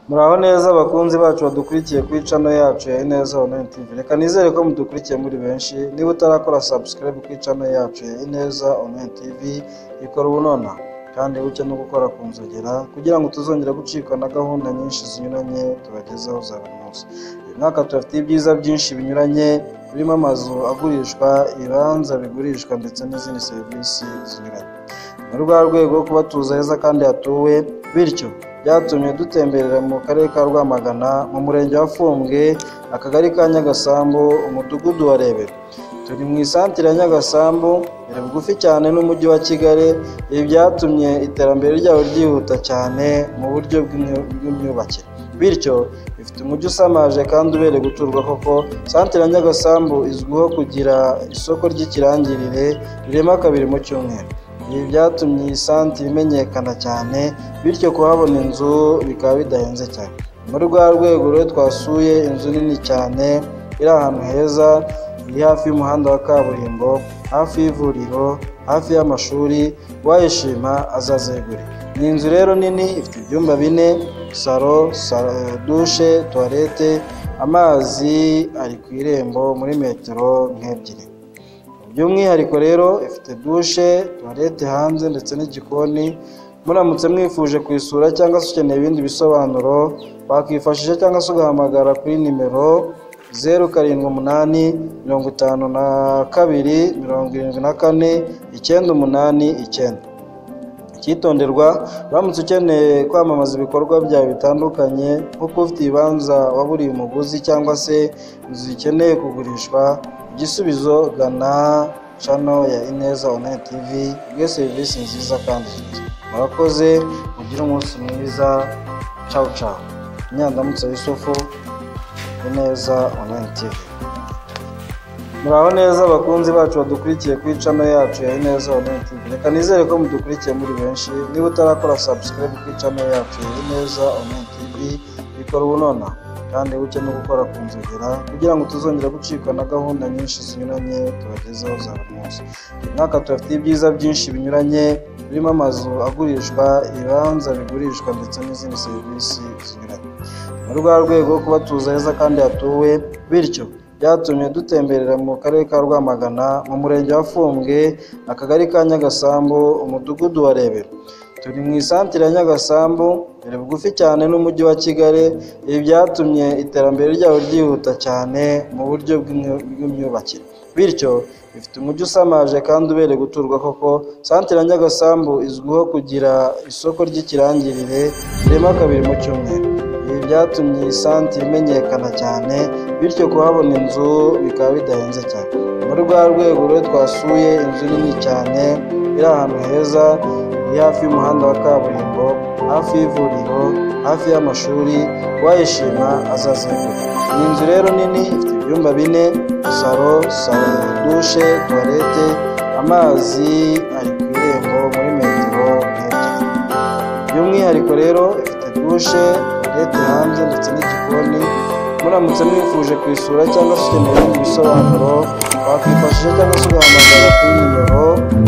Muraho neza bakunzi bacu badukurikiye kuri channel yacu ya Ineza Online TV. Reka nizere ko mudukurikiye muri benshi. Niba utarakora subscribe kuri channel yacu ya Ineza Online TV, ikora ubu nonaha kandi buke no gukora ku nzogera kugira ngo tuzongera gucikwa na gahunda nyinshi zinyuranye tubagezaho za buri munsi. Uyu mwaka turafite ibyiza byinshi binyuranye birimo amazu agurishwa, ibibanza bigurishwa ndetse n'izindi serivisi zinyuranye. Muri rwa rwego kubatuza heza kandi hatuwe bityo byatumye dutemberera mu karere ka Rwamagana, mu murenge wa Fumbwe, akagari ka Nyagasambu, umudugudu wa Rebero. Turi mu isantere ya Nyagasambu, biri bugufi cyane n'umujyi wa Kigali, ibi byatumye iterambere ryabo ryihuta cyane mu buryo bw'imyu- bw'imyubakire. Bityo ifite umujyi usamaje kandi ubereye guturwa koko, santere ya Nyagasambu izwiho kugira isoko ry'ikirangirire rirema kabiri mu cyumweru. Ibi byatumye iyi santere imenyekana cyane, bityo kuhabona inzu bikaba bidahenze cyane. Muri rwa rwego rero twasuye inzu nini cyane, iri ahantu heza, iri hafi y'umuhanda wa kaburimbo, hafi y'ivuriro, hafi y'amashuri, uwayishima azazegure. Ni inzu rero nini, ifite ibyumba bine, salo, salo dushe, tuwarete, amazi ari ku irembo muri metero nk'ebyiri. By'umwihariko rero ifite dushe, tuwarete hanze ndetse n'igikoni, muramutse mwifuje kuyisura cyangwa se ukeneye ibindi bisobanuro, wakwifashisha cyangwa se ugahamagara kuri nimero zeru karindwi umunani mirongo itanu na kabiri mirongo irindwi na kane icyenda umunani icyenda. Icyitonderwa uramutse ukeneye kwamamaza ibikorwa byawe bitandukanye nko kuba ufite ibibanza waburiye umuguzi cyangwa se inzu zikeneye kugurishwa, igisubizo gana channel ya Ineza Online TV iguhe serivisi nziza kandi zinoze. Murakoze, mugire umunsi mwiza, ciao ciao. Nyandamutsa Yusufu, Ineza Online TV. Muraho neza bakunzi bacu badukurikiye kuri channel yacu ya Ineza Online TV. Reka nizere ko mudukurikiye muri benshi. Niba utarakora subscribe kuri channel yacu ya Ineza Online TV, bikora ubu nonaha kandi buke no gukora ku nzogera kugira ngo tuzongera gucikwa na gahunda nyinshi zinyuranye tubagezaho za buri munsi. Uyu mwaka turafite ibyiza byinshi binyuranye birimo amazu agurishwa, ibibanza bigurishwa ndetse n'izindi serivisi zinyuranye. Muri rwa rwego kubatuza heza kandi hatuwe bityo byatumye dutemberera mu karere ka Rwamagana, mu murenge wa Fumbwe, akagari ka Nyagasambu, umudugudu wa Rebero. Turi mu isantere ya Nyagasambu, biri bugufi cyane n'umujyi wa Kigali, ibi byatumye iterambere ryabo ryihuta cyane mu buryo bw'imyu- bw'imyubakire. Bityo ifite umujyi usamaje kandi ubereye guturwa koko, santere ya Nyagasambu izwiho kugira isoko ry'ikirangirire rirema kabiri mu cyumweru. Ibi byatumye iyi santere imenyekana cyane, bityo kuhabona inzu bikaba bidahenze cyane. Muri rwa rwego rero twasuye inzu nini cyane, iri ahantu heza, iri hafi y'umuhanda wa kaburimbo, hafi y'ivuriro, hafi y'amashuri, uwayishima azazegura. Ni inzu rero nini, ifite ibyumba bine, salo, salo dushe, tuwarete, amazi ari ku irembo muri metero ebyiri. By'umwihariko rero ifite dushe, toilette hanze ndetse n'igikoni, muramutse mwifuje kuyisura cyangwa se ukeneye ibindi bisobanuro, wakwifashisha cyangwa se ugahamagara kuri nimero